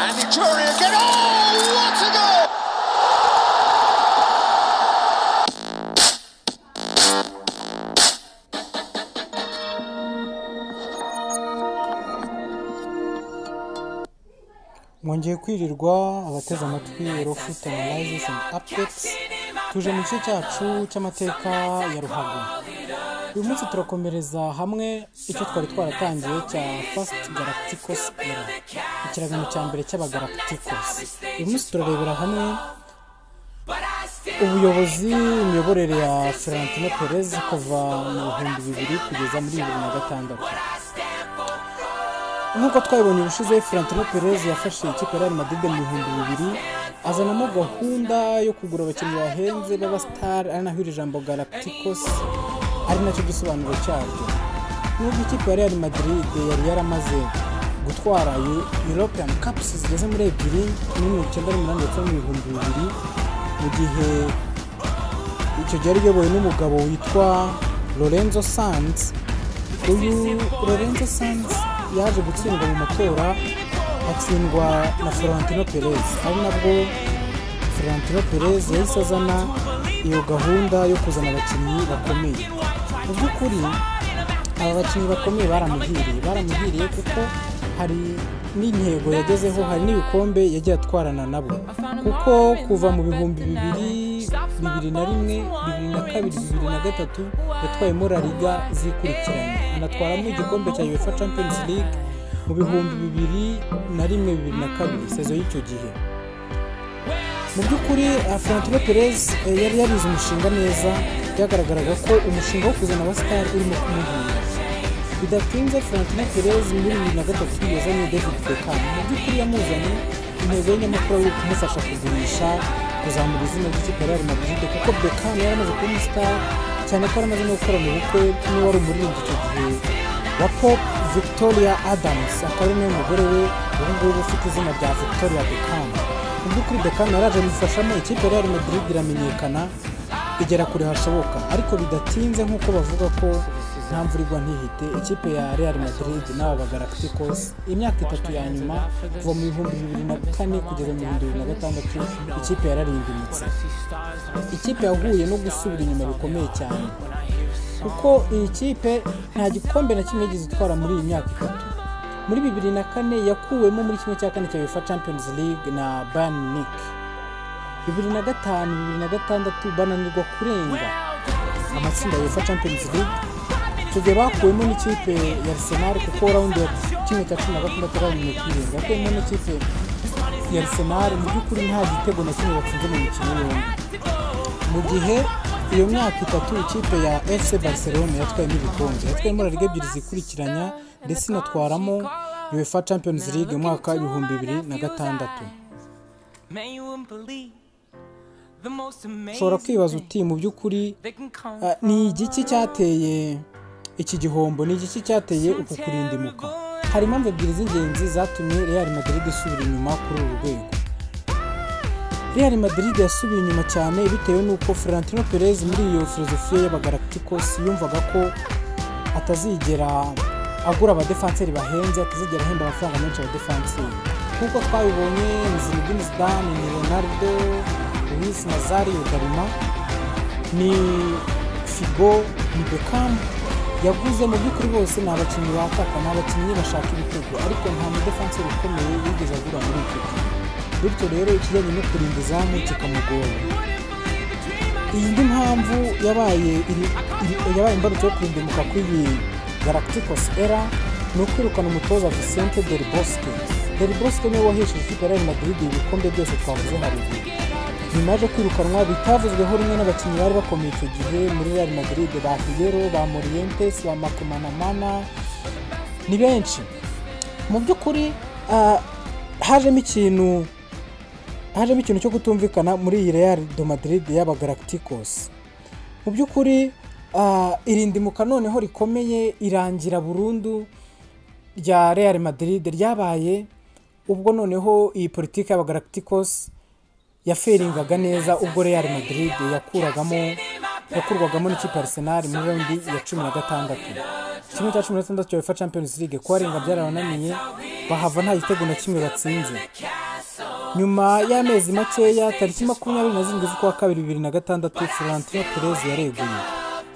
And Victoria again. Oh, what a goal! mwongeye kwirirwa abateze amatwi rofuti analysis and updates tuje mu gice cyacu cy'amateka ya ruhago uyu munsi turakomereza hamwe icyo twari twaratangiye cya fast galacticos era ikiragano cya mbere cy'abagaragiticos uyu munsi turarebera hamwe ubuyobozi imiyoborere ya ferantino perez kuva mu bihumbi bibiri kugeza muri bibiri na gatandatu nk'uko twabibonye ubushize Florentino Perez yafashe ikipe ya Real Madrid mu bihumbi bibiri azanamo gahunda yo kugura abakinnyi bahenze b'abasitari ari naho iri jambo Galacticos ari nacyo gisobanuro cyaryo nubwo ikipe ya Real Madrid yari yaramaze gutwara European Cups zigeze muri ebyiri muri mirongo icyenda n'umunani ndetse no mu bihumbi bibiri mu gihe icyo gihe yari iyobowe n'umugabo witwa Lorenzo Sanz uyu Lorenzo Sanz yaje gutsindwa mu matora atsindwa na Florentino Perez ari nabwo Florentino Perez yahise azana iyo gahunda yo kuzana abakinnyi bakomeye mu by'ukuri aba bakinnyi bakomeye baramuhiriye baramuhiriye kuko hari n'intego yagezeho hari n'ibikombe yagiye atwarana nabo kuko kuva mu bihumbi bibiri bibiri na rimwe bibiri na kabiri bibiri na gatatu yatwayemo la liga zikurikiranye anatwaramo igikombe cya uefa champions league mu bihumbi bibiri na rimwe bibiri na kabiri sezo y'icyo gihe mu by'ukuri Florentino Perez eh, yari yarize umushinga neza byagaragaraga ko umushinga wo kuzana abasitari urimo kumuhira bidatinze Florentino Perez muri bibiri na gatatu yazanye David Beckham mu by'ukuri yamuzanye intego ye nyamukuru ari ukumufasha kugurisha kuzamura izina ry'ikipe ya Real Madrid kuko Beckham yari amaze kuba umusitari cyane ko yari amaze no gukora mu bukwe n'uwari wari umuririmbyi icyo gihe wa Pop Victoria Adams akaba ari nawe mugore we ubu ngubu ufite izina rya Victoria Beckham mu by'ukuri Beckham yaraje amufashamo ikipe ya Real Madrid iramenyekana igera kure hashoboka ariko bidatinze nk'uko bavuga ko nta mvura igwa ntihite ikipe ya Real Madrid n'aba bagaragiticos imyaka itatu ya nyuma kuva mu bihumbi bibiri na kane kugeza mu bihumbi bibiri na gatandatu ikipe yararimbimutse ikipe yahuye no gusubira inyuma bikomeye cyane kuko iyi kipe nta gikombe na kimwe yigeze itwara muri iyi myaka itatu muri bibiri na kane yakuwemo muri kimwe cya kane cya UEFA Champions League na Bayern Munich bibiri na gatanu bibiri na gatandatu bananirwa kurenga amatsinda ya UEFA Champions League icyo gihe bakuwemo n'ikipe ya Arsenal kuko rawundi ya kimwe cya cumi na gatandatu bananiwe kurenga bakuyemo n'ikipe ya Arsenal mu by'ukuri nta gitego na kimwe batsinze mu mikino yombi mu gihe iyo myaka itatu ikipe ya FC Barcelona yatwayemo ibikombe yatwayemo La Liga ebyiri zikurikiranya ndetse inatwaramo UEFA Champions League mu mwaka w'ibihumbi bibiri na gatandatu ushobora ushobora kwibaza uti mu by'ukuri ah, ni igiki cyateye iki gihombo ni igiki cyateye uku kurindimuka hari impamvu ebyiri z'ingenzi zatumye Real Madrid isubira inyuma kuri uru rwego Real Madrid yasubiye inyuma cyane bitewe n'uko Florentino Perez muri iyo filozofiya y'abagaragiticos yumvaga ko atazigera agura abadefanseri bahenze atazigera ahemba amafaranga menshi abadefanseri nk'uko twabibonye ni Zinedine Zidane ni Ronaldo Luis Nazario Darima ni Figo ni Beckham yaguze mu by'ukuri bose ni abakinnyi bataka ni abakinnyi bashaka ibitego ariko nta mudefanseri ukomeye yigeze agura muri icyo gihe bityo rero ikijyanye no kurinda izamu kikamugora iyi ni mpamvu yabaye iri- iri- yabaye imbarutso yo kurindimuka kw'iyi galacticos era ni ukwirukana umutoza vicente del bosque del bosque niwe wahesheje ikipe ya real madrid ibikombe byose twavuze haruguru nyuma yaje kwirukanwa bitavuzweho rumwe n'abakinnyi bari bakomeye icyo gihe muri real madrid ba hiyero ba morientes ba makomanamana ni benshi mu by'ukuri ah, hajemo ikintu hajemo ikintu cyo kutumvikana muri iyi Real de Madrid y'abagaragiticos mu by'ukuri ah, irindimuka noneho rikomeye irangira burundu rya Real Madrid ryabaye ubwo noneho iyi politiki y'abagaragiticos yaferingaga neza ubwo Real Madrid yakuragamo yakurwagamo n'ikipe ya Arsenal muri raundi ya cumi na gatandatu kimwe cya cumi na gatandatu cya UEFA Champions League kubarenga byarabananiye bahava nta gitego na kimwe batsinze nyuma y'amezi makeya tariki makumyabiri na zirindwi z'ukwa kabiri bibiri na gatandatu Florentino Perez yareguye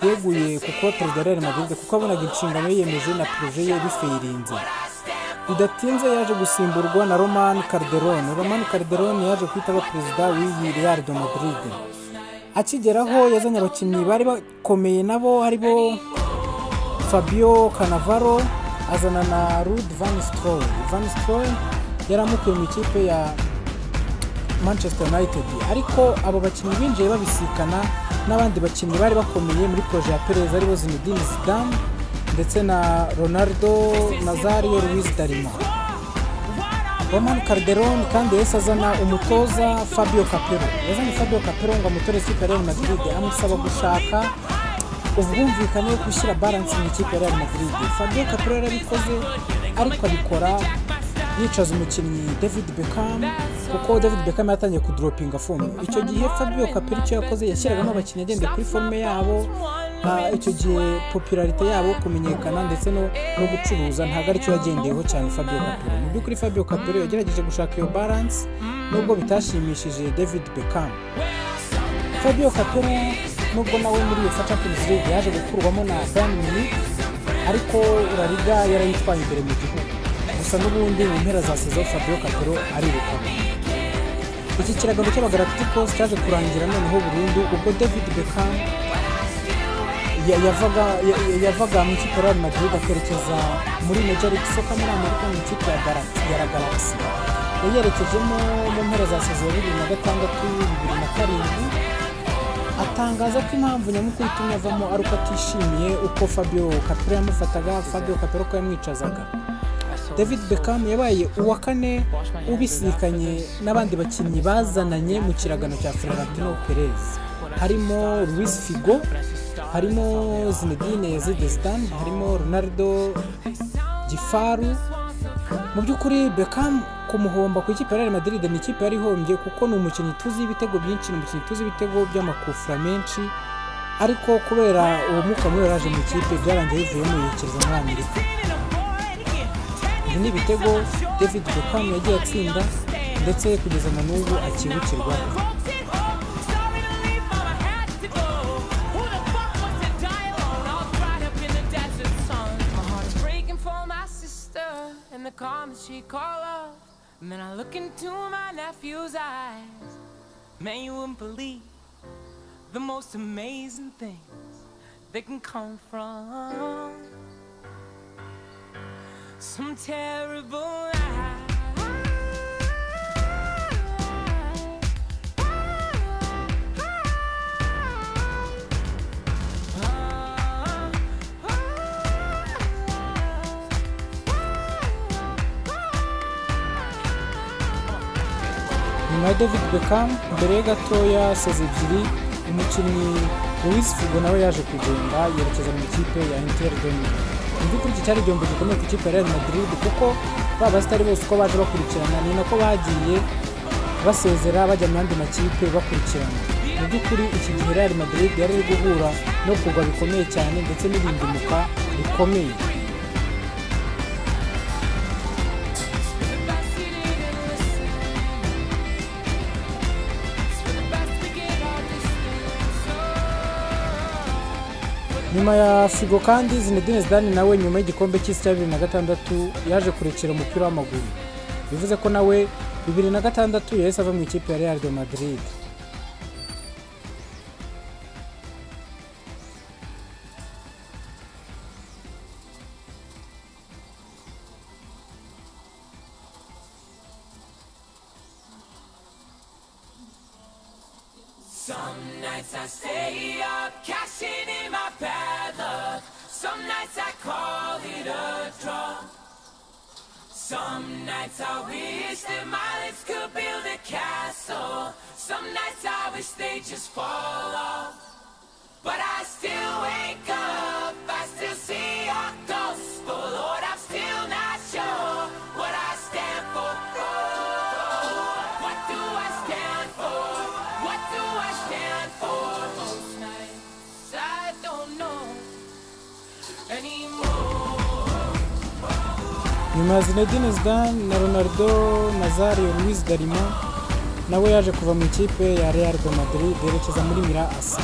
yeguye ku kuba perezida wa Real Madrid kuko abonaga inshingano yiyemeje na poroje ye bifayirinze bidatinze yaje gusimburwa na Roman Calderon Roman Calderon yaje guhita aba perezida w'iyi Real de Madrid akigeraho yazanye abakinnyi bari bakomeye nabo aribo Fabio Cannavaro azana na Ruud van Nistelrooy van Nistelrooy yari amukuye mu ikipe ya Manchester United ariko abo bakinnyi binjiye babisikana n'abandi bakinnyi bari bakomeye muri proje ya Perez aribo Zinedine Zidane ndetse na Ronaldo Nazario Luis Darima Roman Calderon kandi yahise azana umutoza Fabio Capello yazanye Fabio Capello ngo amutore ikipe ya Real Madrid amusaba gushaka ubwumvikane bwo gushyira balance mu ikipe ya Real Madrid Fabio Capello yarabikoze ariko abikora yicaza umukinnyi David Beckham kuko David Beckham yatangiye kudoropinga fomu icyo gihe Fabio Capello icyo yakoze yashyiragamo abakinnyi agendeye kuri forume yabo nta- icyo gihe popularite yabo kumenyekana ndetse no no gucuruza ntabwo aricyo yagendeyeho cyane Fabio Capello mu by'ukuri Fabio Capello yagerageje gushaka iyo balance nubwo bitashimishije David Beckham Fabio Capello nubwo nawe muri iyo Champions League yaje gukurwamo na Bayern Munich ariko La Liga yarayitwaye imbere mu gihugu gusa n'ubundi mu mpera za saison Fabio Capello arirukanwa iki kiragambo cy'abagalacticos cyaje kurangira noneho burundu ubwo David Beckham ya- yavaga ya- ya- yavaga mu ikipe ya Real Madrid akerekeza muri Major League Soccer muri Amerika mu ikipe ya Galaxy ya La Galaxy yayerekejemo mu mpera za saison ya bibiri na gatandatu bibiri na karindwi atangaza ko impamvu nyamukuru itumye avamo ari uko atishimiye uko Fabio Capello yamufataga Fabio Capello ko yamwicazaga David Beckham yabaye uwa kane ubisikanye n'abandi bakinnyi bazananye mu kiragano cya Florentino Perez harimo Luis Figo harimo Zinedine Zidane harimo Ronaldo Gifaru mu by'ukuri Beckham kumuhomba ku ikipe ya Real Madrid ni ikipe yari ihombye kuko ni umukinnyi tuzi ibitego byinshi ni umukinnyi tuzi ibitego by'amakufra menshi ariko kubera uwo mwuka mubi wari waje mu ikipe byarangiye bivuyemo yerekeza muri Amerika ibi ni ibitego David Beckham yagiye atsinda ndetse kugeza na n'ubu akibukirwaho And the calm that she called up, and then I look into my nephew's eyes. Man, you wouldn't believe the most amazing things that can come from some terrible act. nyuma ya David Beckham mbere ye gatoya sezi ebyiri umukinnyi Luis Figo nawe yaje kugenda yerekeza mu ikipe ya Inter de Milan mu by'ukuri iki cyari igihombo gikomeye ku ikipe ya Real Madrid kuko ba basitari bose uko baje bakurikirana ni nako bagiye basezera bajya mu yandi makipe bakurikirana mu by'ukuri iki gihe Real Madrid yari iri guhura no kugwa bikomeye cyane ndetse n'irindimuka rikomeye nyuma ya figo kandi zinedine zidane nawe nyuma y'igikombe cy'isi cya bibiri na gatandatu yaje kurekera umupira w'amaguru bivuze ko nawe bibiri na gatandatu yahise ava mu ikipe ya real de madrid Some nights I stay up, cashing in my bad luck. Some nights I call it a draw. Some nights I wish that my lips could build a castle. Some nights I wish they just fall off. But I still wake up, I still see your ghost. Oh Lord, I'm still not sure what I stand for. Oh, what do I stand for? What do I stand for most nights? nyuma ya Zinedine Zidane na Ronaldo Nazario Luis Darima nawe yaje kuva mu ikipe ya Real de Madrid yerekeza muri Mira Asa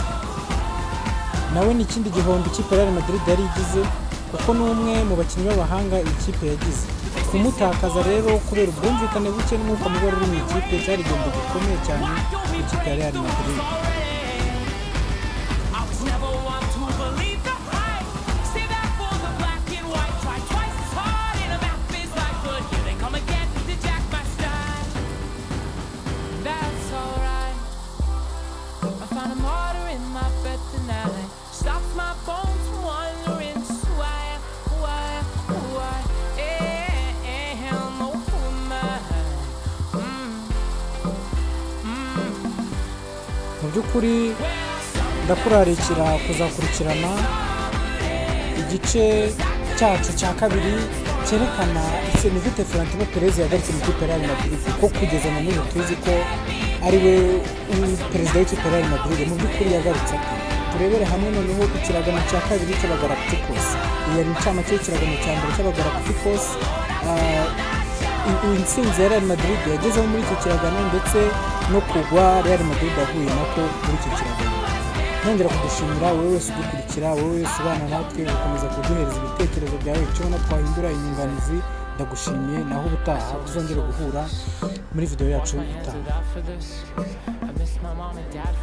nawe ni ikindi gihombo ikipe Real Madrid yari igize kuko ni umwe mu bakinnyi b'abahanga iyi kipe yagize kumutakaza rero kubera ubwumvikane buke n'umwuka mubi wari uri mu ikipe cyari igihombo gikomeye cyane ku ikipe ya Real Madrid I was never one to believe the hype. Stay back for the black and white. Try twice as hard in a map is like, but here they come again to jack my style. That's alright. I found a martyr in my bed tonight. Stops my bones from wandering. So why, why, why? Eh, eh, hell no for mine. mu by'ukuri ndakurarikira kuzakurikirana igice cyacu cya kabiri cyerekana ese ni gute Florentino Perez yagarutse mu ikipe ya Real Madrid kuko kugeza na n'ubu tuzi ko ari we u- perezida w'ikipe ya Real Madrid mu by'ukuri yagarutse ate turebere hamwe noneho ikiragano cya kabiri cy'abagalacticos iyi yari incamake y'ikiragano cya mbere cy'abagalacticos Ah, iyi ntsinzi ya real madrid yagezeho muri icyo kiragano ndetse no kugwa real madrid yahuye nako muri icyo kiragano nongera kudushimira wowe wese udukurikira wowe wese ubana natwe ugakomeza kuduhereza ibitekerezo byawe icyo ubona twahindura inyunganizi ndagushimiye naho ubutaha tuzongere guhura muri videwo yacu itaha out for this. I miss my mom and dad. For